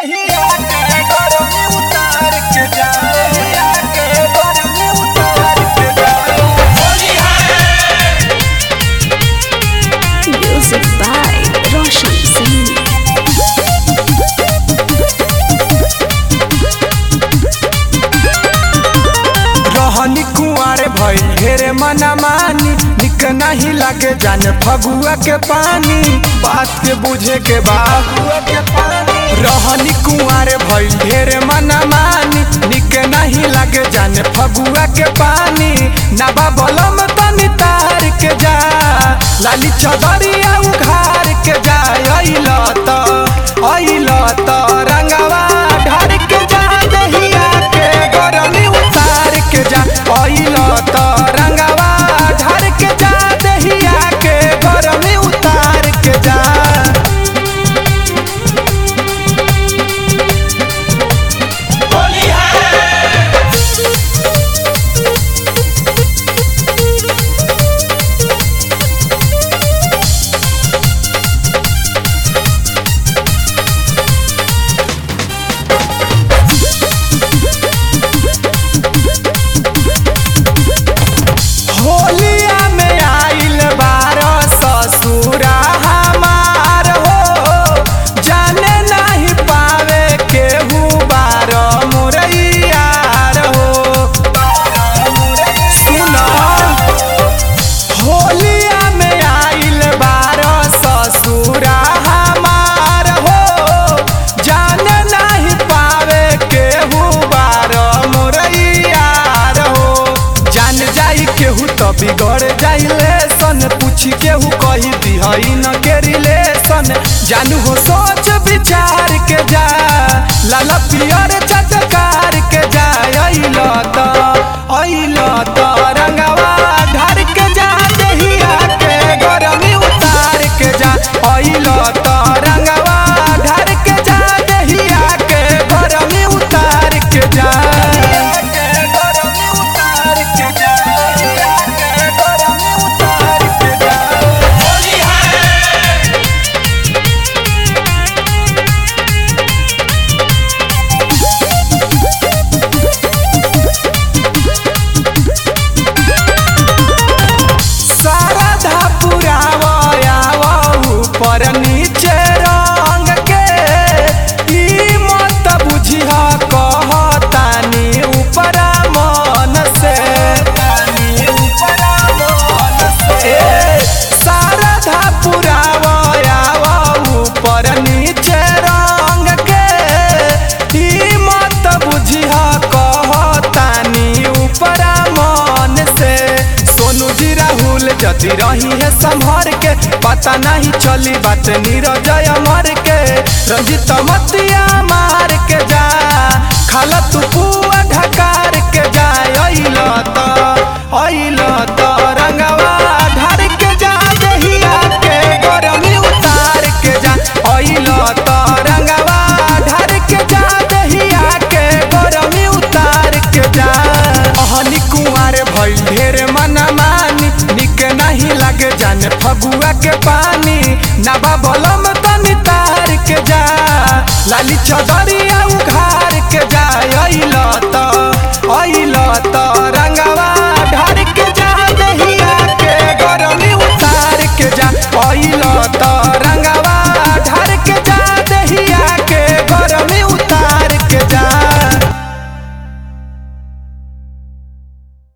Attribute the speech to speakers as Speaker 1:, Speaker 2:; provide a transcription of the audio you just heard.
Speaker 1: दहिया के गरमी उतार के जा दहिया के गरमी उतार के जा
Speaker 2: Music by Roshan Singh.
Speaker 1: रहनी कुंवारे भइल ढेरे मना मानी निक नहीं लागे जाने फगुआ के पानी बात के बुझे के बाबुआ के पानी रहनी कुंवारे भइल ढेरे मना मानी निक नहीं लागे जाने फगुआ के पानी नबा बलम तनी तार के जा लाली चदरिया उघार के जा अइल त अइल त रंगवा ढार के जा दहिया के गरमी उतार के जा अइल त रंगवा ढार के जा दहिया के गरमी उतार के जा होलिया में आइल बार ससुरा हमार हो जाने नहीं पावे केहू बार मुरैयार हो सुनो होलिया में आइल बार ससुरा हमार हो जाने नहीं पावे केहू बार मुरैयार हो जान जाई केहू तो बिगड़ जाइले सन पूछी केहू कही दिहई न के रिलेशन जानू हो सोच विचार के जा लाल पियर चटकार के जा अइल त अइल त रंगवा ढार के जा दहिया के गरमी उतार के जा अइल त रंगवा ढार के जा दहिया के गरमी उतार के जा गरमी उतार के जा गरमी उतार के जा शारदा पुरावयावा ऊपर नीचे रंग के ई मत बुझिह कहतानी ऊपर मन से ए, शारदा पुरावयावा ऊपर नीचे रंग के ई मत बुझिह कहतानी ऊपर मन से सोनू जी राहुल जति रही है संभर के पता नहीं चली बात नीरजय मर के रंजित मतिया मार के जा खाला तू पुआ ढकार के जा अइल त अइल त रंगवा ढार के जा दहिया के गरमी उतार के जा अइल त रंगवा ढार के जा दहिया के गरमी उतार के जा अहनी कुंवारे भइल ढेर मना मानी निक नहीं लागे जाने फगुआ के पानी नबा बलम तनी तार के जा लाली चदरिया उघार के जा अइल त